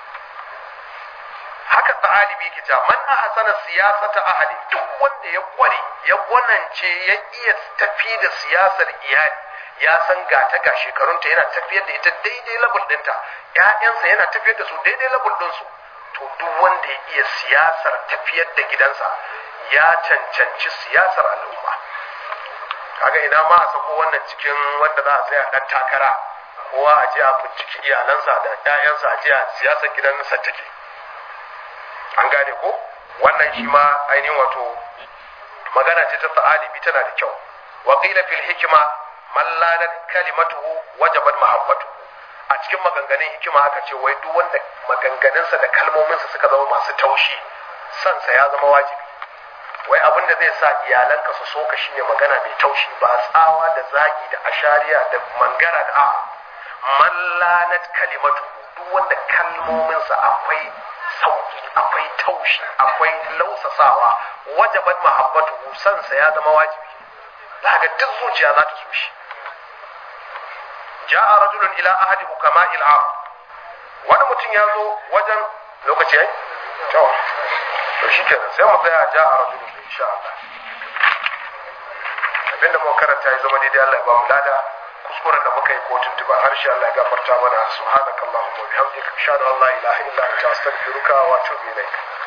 haka ta'alibi ke cewa man ahsana siyasata ahli duk wanda ya kware ya gwanance ya iya tafi da siyasar iyali ya san ga ta ga shekarunta yana tafiyar da ita daidai level ɗinta ƴaƴansa yana tafiyar da su daidai level ɗinsu to duk wanda ya iya siyasar tafiyar da gidansa ya cancanci siyasar al'umma kaga ina ma a sako wannan cikin wanda za a tsaya dan takara kowa a je a binciki iyalansa da ƴaƴansa a je a siyasar gidansa take an gane ko wannan shi ma ainihin wato magana ce ta ta'alibi tana da kyau wa qila fil hikma man lana kalimatuhu wajabat mahabbatuhu a cikin maganganun hikima aka ce wai duk wanda maganganunsa da kalmominsa suka zama masu taushi sansa ya zama wajibi wai abin da zai sa iyalanka su soka shine magana mai taushi ba tsawa da zagi da ashariya da mangara da a man lanat kalimatuhu duk wanda kalmominsa akwai sauki akwai taushi akwai lausasawa wajabat mahabbatu sansa ya zama wajibi za ga duk zuciya za ta so shi ja'a rajulun ila ahadi hukama'il arab wani mutum ya zo wajen lokaci yayi to to shikenan sai mu tsaya ja'a rajulun insha Allah abinda muka karanta ya zama daidai Allah ya ba mu lada kuskuren da muka yi ko tuntuba harshe Allah ya gafarta mana subhanakallahumma wa bihamdika ashhadu an la ilaha illa anta astaghfiruka wa atubu ilaik